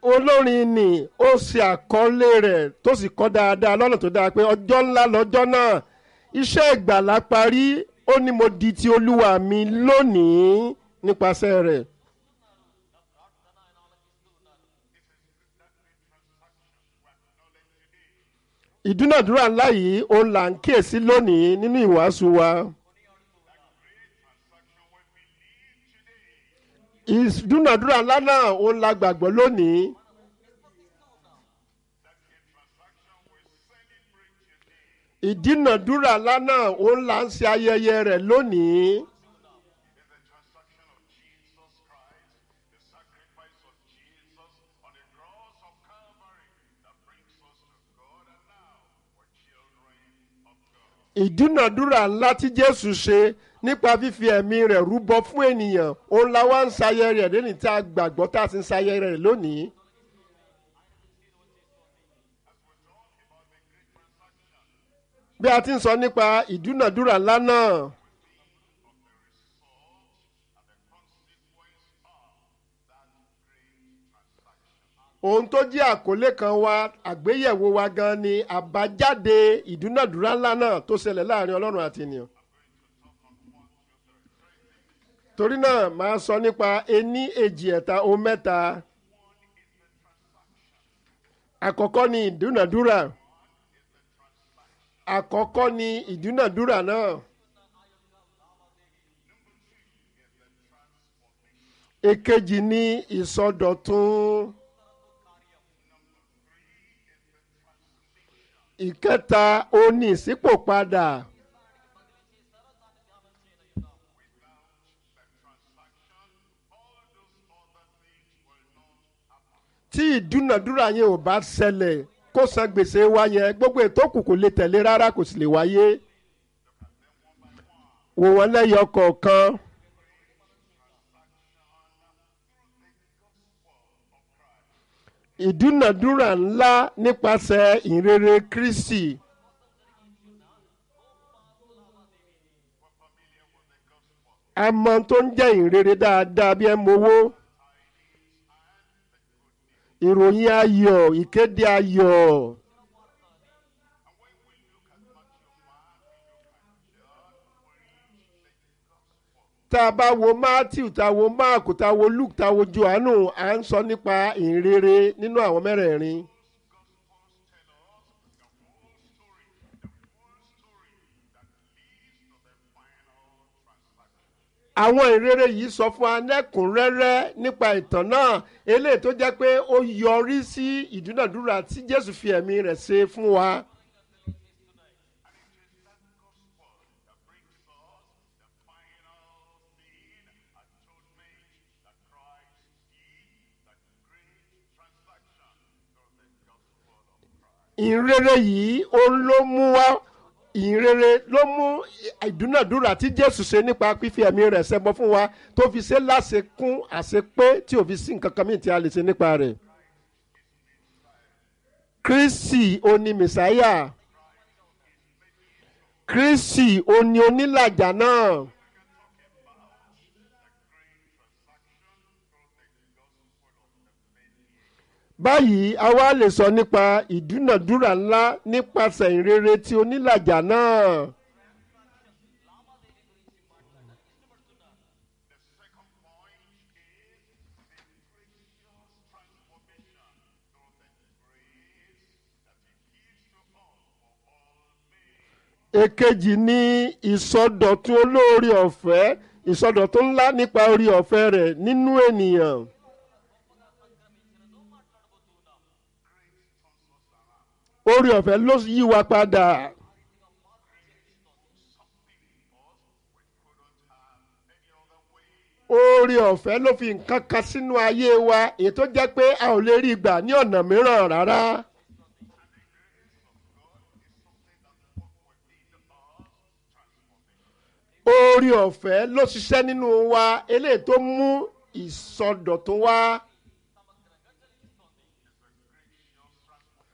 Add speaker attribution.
Speaker 1: olórin ni ó ṣe àkọlé rẹ̀ tó sì kọ́ dáadáa lọ́nà tó dáa pé ọjọ́ ńlá lọ́jọ́ náà iṣẹ́ ìgbàlá parí ó ní mo di ti olúwa mi lónìí nípasẹ̀ rẹ̀. ìdúnàdúrà ńlá yìí òun là ń kíyèsí lónìí nínú ìwàásù wa. ìdúnàdúrà ńlá náà òun la gbàgbọ́ lónìí. ìdúnàdúrà ńlá náà òun là ń ṣe ayẹyẹ rẹ̀ lónìí. ìdúnàdúrà ńlá tí jésù ṣe nípa fífi ẹ̀mí rẹ̀ rúbọ fún ènìyàn òun la wá ń ṣayẹ rẹ̀ lẹ́ni tí a gbàgbọ́ tá a sì ń ṣayẹ rẹ̀ lónìí. bí a ti ń sọ nípa ìdúnàdúrà ńlá náà. ohun tó jẹ́ àkọlé kan wa àgbéyẹ̀wò wa gan ni àbájáde ìdúnàdúrà ńlá náà tó ṣẹlẹ̀ láàrin ọlọ́run àti ènìyàn. torí náà màá sọ nípa ení èjì ẹ̀ta ohun mẹ́ta. àkọ́kọ́ ni ìdúnàdúrà àkọ́kọ́ ni ìdúnàdúrà náà. èkejì ni ìsọdọ̀tun. ìkẹta oní ìṣípòpadà. tí ìdúnàdúrà yẹn ò bá ṣẹlẹ̀ kó san gbèsè wa yẹn gbogbo ètò kù kò lè tẹ̀lé rárá kò sì lè wáyé. wò wọ́n lẹ́yọ kọ̀ọ̀kan. ìdúnàdúrà ńlá nípasẹ̀ ìrere Kristi. a mọ tó ń jẹ́ ìrere dáadáa bí ẹ mowó ìròyìn ayọ̀ ìkéde ayọ̀. tá a bá wo Matthew tá a wo Mark tá a wo Luke tá a wo Johannu à ń sọ nípa ìrere nínú àwọn mẹ́rẹ̀ẹ̀rin. àwọn ìrere yìí sọ fún anẹ́kùnrẹ́rẹ́ nípa ìtàn náà eléyìí tó jẹ́ pé ó yọrí sí ìdúnàdúrà tí Jésù fi ẹ̀mí rẹ̀ ṣe fún wa. ìrere yìí òun ló mú wá ìrere ló mú ìdúnàdúrà tí jésù ṣe nípa fífi ẹ̀mí rẹ̀ ṣẹbọ fún wa tó fi ṣe láṣekún àṣepé tí ò fi sí nǹkan kan mìíràn tí a lè ṣe nípa rẹ̀. kristi oní mẹsáyà kristi oní onílàjà náà. báyìí a wá lè sọ nípa ìdúnàdúrà ńlá nípasẹ̀ ìrere tí onílàjà náà. èkejì ni ìsọdọ̀tun olóore ọ̀fẹ́ ìsọdọ̀tun ńlá nípa orí ọ̀fẹ́ rẹ̀ nínú ènìyàn. orí ọ̀fẹ́ ló yí wa padà. orí ọ̀fẹ́ ló fi nǹkan kan sínú ayé wa èyí tó jẹ́ pé a ò lè rí gbà ní ọ̀nà mìíràn rárá. orí ọ̀fẹ́ ló ṣiṣẹ́ nínú wa eléyìí tó mú ìsọdọ̀tun wá.